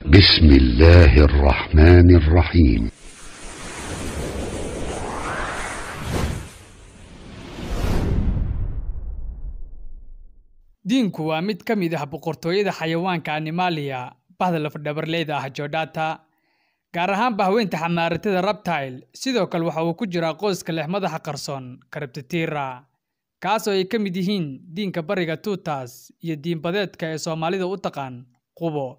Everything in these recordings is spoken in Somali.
بسم الله الرحمن الرحيم diinku waa mid ka mid ah boqortooyada xayawaanka animalia bahda lafadhabarleyda ah jordata gaar ahaan bahweynta xamaaratada rabtile sidoo kale waxa uu ku jiraa qoyska leh madaxa qarsoon karabtitira kaas oo ay ka mid yihiin diinka bariga tuutas iyo diinbadeedka ee soomaalida u taqaan qubo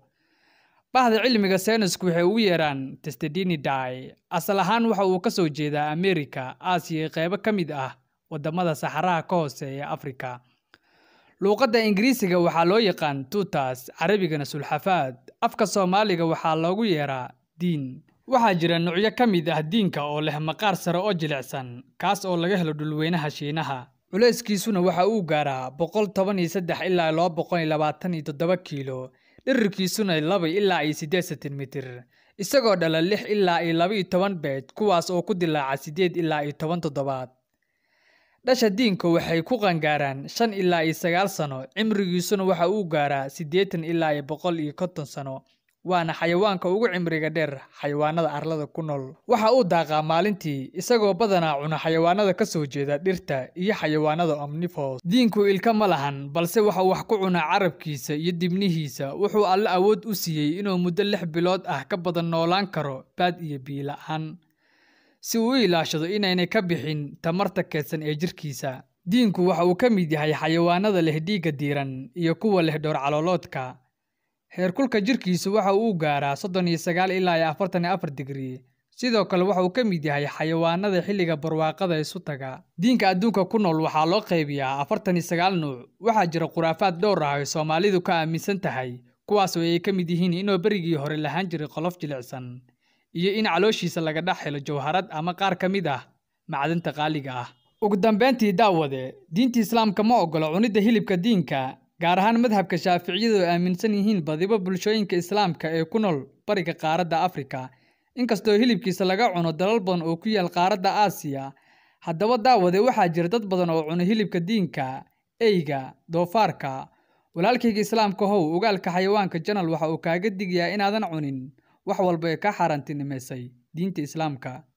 bahda cilmiga saynisku waxay ugu yeeraan testedinidae asal ahaan waxa uu ka soo jeedaa amerika aasiya iyo qeybo ka mid ah waddamada saxaraha ka hooseeya afrika luuqadda ingiriisiga waxaa loo yaqaan tuutas carabigana sulxafaad afka soomaaliga waxaa loogu yeeraa diin waxaa jira nuucyo ka mid ah diinka oo leh maqaar sare oo jilicsan kaas oo laga helo dhulweynaha shiinaha culayskiisuna waxa uu gaaraa boqol toban iyo saddex ilaa laba boqol iyo labaatan iyo toddoba kiilo dhirirkiisuna laba ilaa iyo siddeed sentimitir isagoo dhala lix ilaa iyo laba iyo toban beed kuwaas oo ku dilaaca siddeed ilaa iyo toban toddobaad dhasha diinku waxay ku qangaaraan shan ilaa iyo sagaal sano cimrigiisuna waxa uu gaaraa siddeetan ilaa iyo boqol iyo konton sano waana xayawaanka ugu cimriga dheer xayawaanada arlada ku nool waxa uu daaqaa maalintii isagoo badanaa cuna xayawaanada ka soo jeeda dhirta iyo xayawaanada omnivores diinku ilka ma lahan balse waxa wax ku cunaa carabkiisa iyo dibnihiisa wuxuu alle awood u siiyey inuu muddo lix bilood ah ka badan noolaan karo baad iyo biila-aan si uu u ilaashado inaynay ka bixin tamarta keedsan ee jirkiisa diinku waxa uu ka mid yahay xayawaanada leh dhiigga diiran iyo kuwa leh dhowr calooloodka heerkulka jirkiisu waxa uu gaaraa soddon iyo sagaal ilaa iyo afartan iyo afar digrii sidoo kale waxa uu ka mid yahay xayawaanada xilliga barwaaqada isu taga diinka adduunka ku nool waxaa loo qaybiyaa afartan iyo sagaal nuuc waxaa jira khuraafaad dhowr ah ay soomaalidu ka aaminsan tahay kuwaas oo ay ka mid yihiin inuu berigii hore lahaan jiray qolof jilicsan iyo in calooshiisa laga dhex helo jawharad ama qaar ka mid ah macdanta qaaliga ah ugu dambeyntii daawade diinta islaamka ma ogolo cunidda hilibka diinka gaar ahaan madhabka shaaficiyadu ay aaminsan yihiin badiba bulshooyinka islaamka ee ku nool bariga qaaradda afrika inkastoo hilibkiisa laga cuno dalal badan oo ku yaal qaaradda aasiya haddaba daawade waxaa jira dad badan oo cuna hilibka diinka eyga doofaarka walaalkayga islaamka how ogaalka xayawaanka janal waxa uu kaaga digayaa inaadan cunin wax walba ee ka xaaraantinimaysay diinta islaamka